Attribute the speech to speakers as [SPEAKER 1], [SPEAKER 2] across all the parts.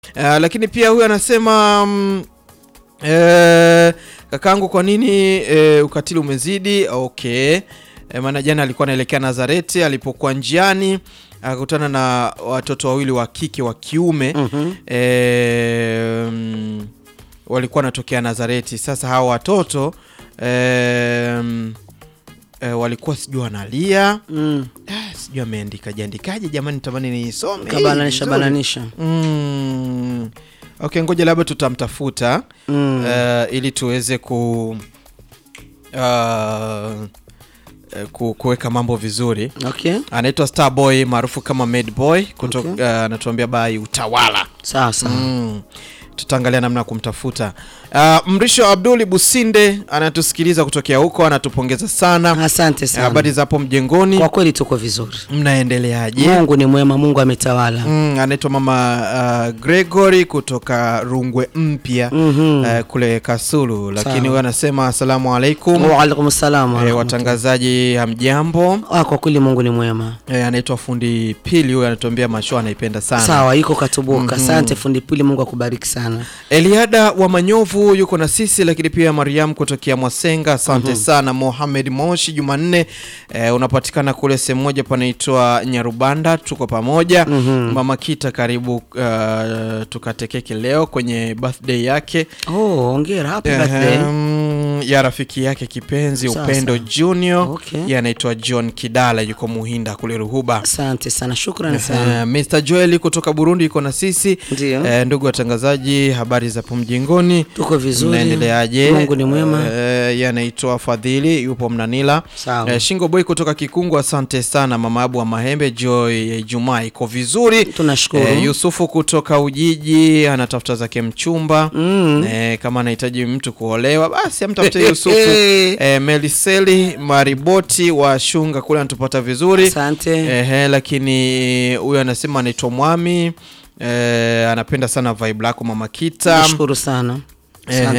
[SPEAKER 1] Uh, lakini pia huyu anasema mm, eh, kakangu, kwa nini eh, ukatili umezidi? Okay. Eh, maana jana alikuwa anaelekea Nazareti, alipokuwa njiani akakutana na watoto wawili wa kike wa kiume
[SPEAKER 2] Mhm.
[SPEAKER 1] eh, mm, walikuwa wanatokea Nazareti. Sasa hawa watoto eh, mm, eh, walikuwa sijui wanalia
[SPEAKER 2] Mm.
[SPEAKER 1] Ah, sijui ameandika jiandikaje jamani, tamani niisome hii
[SPEAKER 2] Kabananisha
[SPEAKER 1] vizuri.
[SPEAKER 2] bananisha.
[SPEAKER 1] Mm. Okay, ngoja labda tutamtafuta
[SPEAKER 2] Mm.
[SPEAKER 1] eh, ili tuweze ku uh, eh, ku- kuweka mambo vizuri.
[SPEAKER 2] Okay.
[SPEAKER 1] Anaitwa Starboy maarufu kama Mad Boy kutoka
[SPEAKER 2] Okay.
[SPEAKER 1] eh, anatuambia bai utawala.
[SPEAKER 2] Sawa sawa.
[SPEAKER 1] Mm. Tutaangalia namna ya kumtafuta. Uh, Mrisho Abduli Businde anatusikiliza kutokea huko, anatupongeza sana.
[SPEAKER 2] Asante
[SPEAKER 1] Eh, Habari
[SPEAKER 2] sana.
[SPEAKER 1] za hapo mjengoni,
[SPEAKER 2] Kwa kweli tuko vizuri.
[SPEAKER 1] mnaendeleaje?
[SPEAKER 2] Mungu ni mwema, Mungu ametawala.
[SPEAKER 1] Mm, anaitwa mama uh, Gregory kutoka Rungwe Mpya
[SPEAKER 2] Mhm.
[SPEAKER 1] uh, kule Kasulu, lakini
[SPEAKER 2] Sawa.
[SPEAKER 1] huyo anasema asalamu alaikum.
[SPEAKER 2] Wa alaikum salam. wa
[SPEAKER 1] Eh,
[SPEAKER 2] rahmatullah.
[SPEAKER 1] watangazaji hamjambo.
[SPEAKER 2] Ah, kwa kweli Mungu ni mwema.
[SPEAKER 1] Eh, anaitwa fundi Pili, huyo anatuambia masho anaipenda sana.
[SPEAKER 2] Sawa, iko katubuka.
[SPEAKER 1] Mhm.
[SPEAKER 2] Asante fundi pili, Mungu akubariki sana.
[SPEAKER 1] Eliada wa Manyovu yuko na sisi, lakini pia Mariam kutokea Mwasenga, asante sana. Mohamed Moshi Jumanne, eh, unapatikana kule sehemu moja panaitwa Nyarubanda, tuko pamoja. Mama Kita, karibu uh, tukate keki leo kwenye birthday yake
[SPEAKER 2] Oh, hongera. Happy birthday.
[SPEAKER 1] Ehem, ya rafiki yake kipenzi
[SPEAKER 2] Sawa,
[SPEAKER 1] Upendo
[SPEAKER 2] sawa.
[SPEAKER 1] Junior
[SPEAKER 2] Okay.
[SPEAKER 1] yeye anaitwa John Kidala, yuko Muhinda kule Ruhuba.
[SPEAKER 2] Asante sana. Shukrani sana.
[SPEAKER 1] Eh, Mr. Joel kutoka Burundi yuko na sisi.
[SPEAKER 2] Ndio.
[SPEAKER 1] Eh, ndugu watangazaji, habari za hapo mjengoni,
[SPEAKER 2] Tuko vizuri.
[SPEAKER 1] mnaendeleaje?
[SPEAKER 2] Mungu ni mwema.
[SPEAKER 1] Eh, yeye anaitwa Fadhili, yupo Mnanila.
[SPEAKER 2] Sawa.
[SPEAKER 1] Eh, Shingo Boy kutoka Kikungu, asante sana. Mama Abu wa Mahembe, Joy ya Ijumaa iko vizuri.
[SPEAKER 2] Tunashukuru.
[SPEAKER 1] Eh, Yusufu kutoka Ujiji anatafuta zake mchumba
[SPEAKER 2] Mm.
[SPEAKER 1] eh, kama anahitaji mtu kuolewa basi amtafute Yusufu. eh, Meliseli Mariboti wa Shunga kule anatupata vizuri
[SPEAKER 2] Asante.
[SPEAKER 1] Ehe, lakini huyu anasema anaitwa Mwami eh, anapenda sana vibe lako Mama Kita.
[SPEAKER 2] Nashukuru sana. Asante.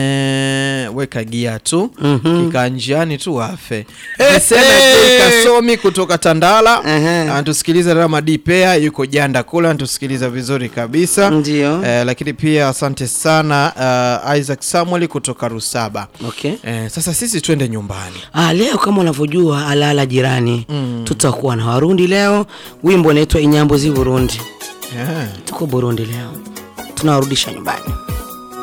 [SPEAKER 1] Ehe, weka gia tu
[SPEAKER 2] Mhm.
[SPEAKER 1] kikaa njiani tu afe. Niseme Jay Kasomi kutoka Tandala
[SPEAKER 2] Ehe.
[SPEAKER 1] anatusikiliza. Ramadi Pea yuko Janda kule anatusikiliza vizuri kabisa.
[SPEAKER 2] Ndio.
[SPEAKER 1] Eh, lakini pia asante sana uh, Isaac Samuel kutoka Rusaba.
[SPEAKER 2] Okay.
[SPEAKER 1] Eh, sasa sisi twende nyumbani.
[SPEAKER 2] Ah, leo kama unavyojua alala jirani tutakuwa na Warundi leo. Wimbo unaitwa Inyambo zi Burundi.
[SPEAKER 1] Yeah.
[SPEAKER 2] Tuko Burundi leo, tunawarudisha nyumbani.